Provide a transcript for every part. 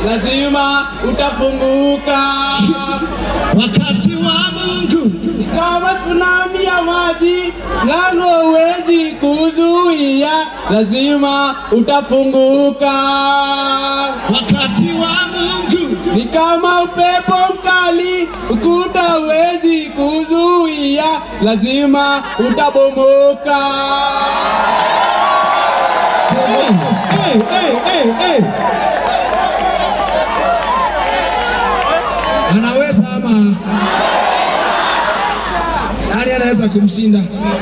lazima utafunguka. Wakati wa Mungu Ni kama tsunami ya maji, mlango huwezi kuzuia, lazima utafunguka. wakati wa Mungu Ni kama upepo mkali, ukuta huwezi kuzuia, lazima utabomoka. hey, hey, hey, hey. Anaweza ama nani anaweza kumshinda?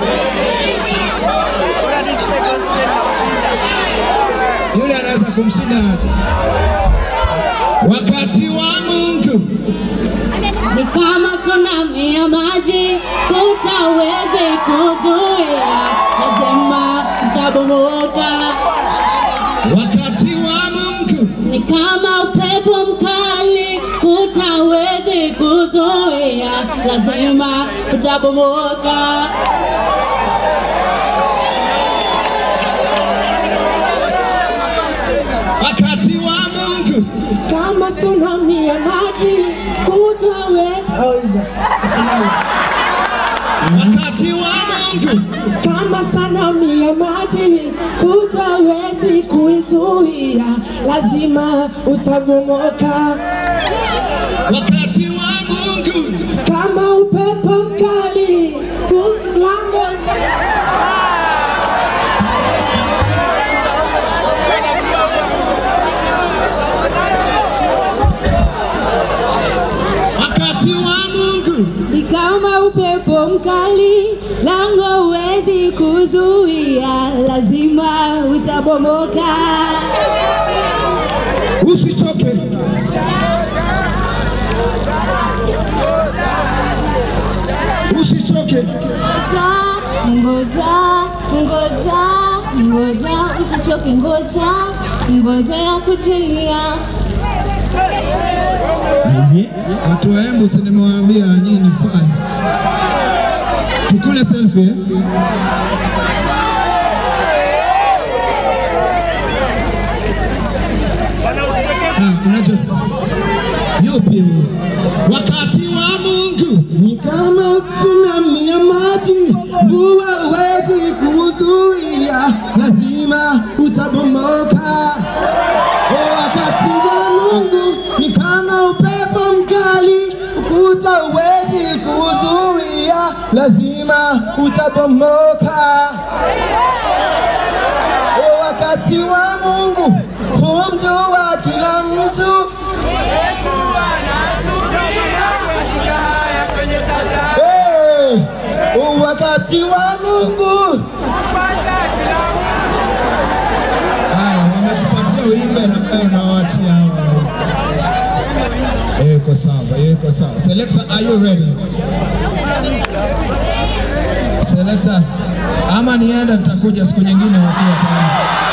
Yule anaweza kumshinda aje? Wakati wa Mungu ni kama tsunami ya maji, kutawezi kuzuia, lazima mtabomoka. wakati wa Mungu Ni kama upepo mkali, kutawezi kuzuia, lazima utabomoka. wakati wa Mungu kama tsunami ya maji kutaweza wakati wa Mungu kama tsunami ya maji kutawezi kuizuia, lazima utabomoka. wakati wa Mungu Kama upepo mkali mlango wakati wa Mungu Ni kama upepo mkali, lango huwezi kuzuia, lazima utabomoka. usichoke usichoke Ngoja, ngoja, ngoja, ngoja, usichoke, ngoja, ngoja ya kujilia. watu wa Embu si nimewaambia nyinyi ni fine tukule selfie eh? Ah, unacho yupi huyo? wakati wa Mungu ni kama tsunami ya maji, mvua huwezi kuzuia, lazima utabomoka. O, wakati wa Mungu ni kama upepo mkali, ukuta huwezi kuzuia, lazima utabomoka. O, wakati wa Mungu humjua kila mtu Hey, wakati wa Mungu. haya wametupatia uimbe na pia unawaachia hawa yuko sawa yuko sawa selector are you ready selector ama nienda nitakuja siku nyingine wakiwa tayari